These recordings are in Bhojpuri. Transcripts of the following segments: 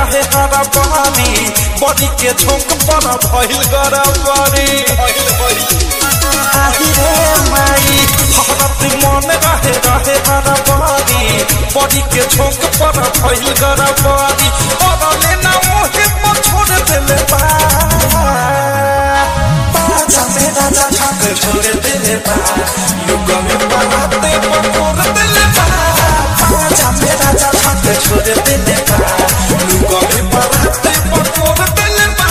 रहे हरा बहानी बॉडी के झोंक पर भइल गरा बरी आही रे माई हरत मन रहे रहे हरा बहानी बॉडी के झोंक पर भइल गरा बरी और लेना मोहे पर छोड़ देले बा बाजा में राजा छाक छोड़ देले बा युग में बनाते पकोर देले बा बाजा में राजा छाक छोड़ देले बा युग में बनाते पकोर देले बा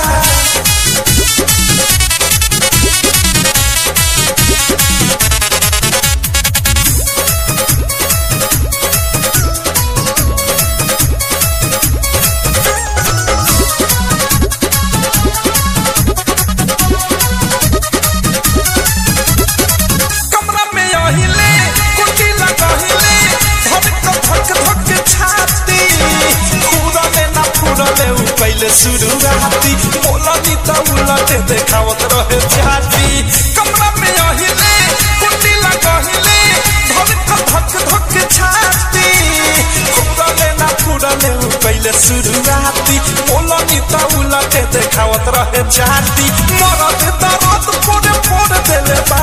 कमरा में अहिले कुटी लगहिले धक धक धक छाती फुरले ना फुरले उ पहिले शुरुआती बोलनी त उलटे देखावत रहे छाती कमरा में अहिले कुटी लगहिले धक धक धक छाती फुरले ना फुरले उ पहिले शुरुआती बोलनी त उलटे देखावत रहे छाती मरद दरद फोड़े फोड़ देले बा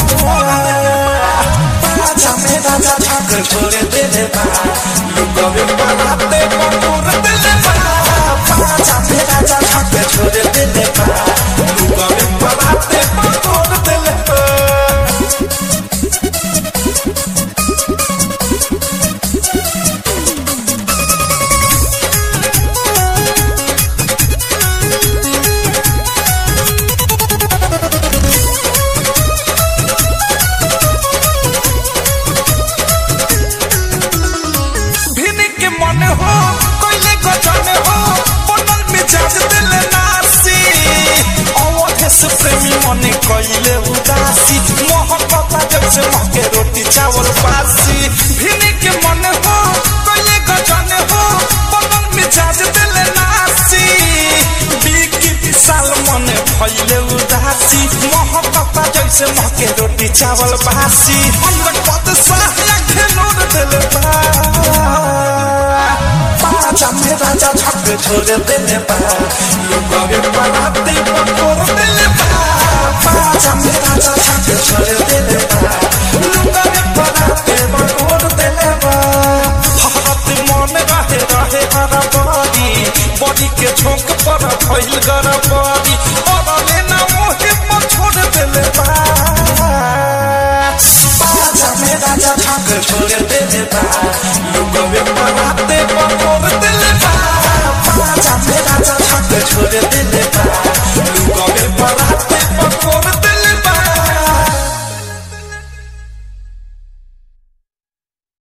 बाजा में राजा छाक छोड़े देले बा लुगवे बनाते पकोर देले बा बाजा में राजा छाक छोड़े देले बा लुगवे बनाते पकोर देले बा भिनी के मन हो कोइले गजन हो बनल मिजाज दिल नासी अवधे से प्रेमी मन कोइले उदासी मोहब्बत जब से महके रोटी चावल बासी भिनी के मन हो कोइले गजन हो बनल मिजाज दिल नासी बिकी विशाल मन भइले उदासी मोहब्बत जैसे महके रोटी चावल बासी अंदर पद साया खेलोर दिल बा बाजा में राजा छक छोड़ देले बा लुगावे बनाते पकोर देले बा बाजा में राजा छक छोड़ देले बा लुगावे बनाते पकोर देले बा हाथ मन रहे रहे हरा बॉडी बॉडी के झोंक पर भइल गरा बॉडी और लेना मोहे पर छोड़ देले बा बाजा में राजा छक छोड़ देले बा लुगावे बनाते पकोर देले बा बाजा में राजा छक छोड़ देले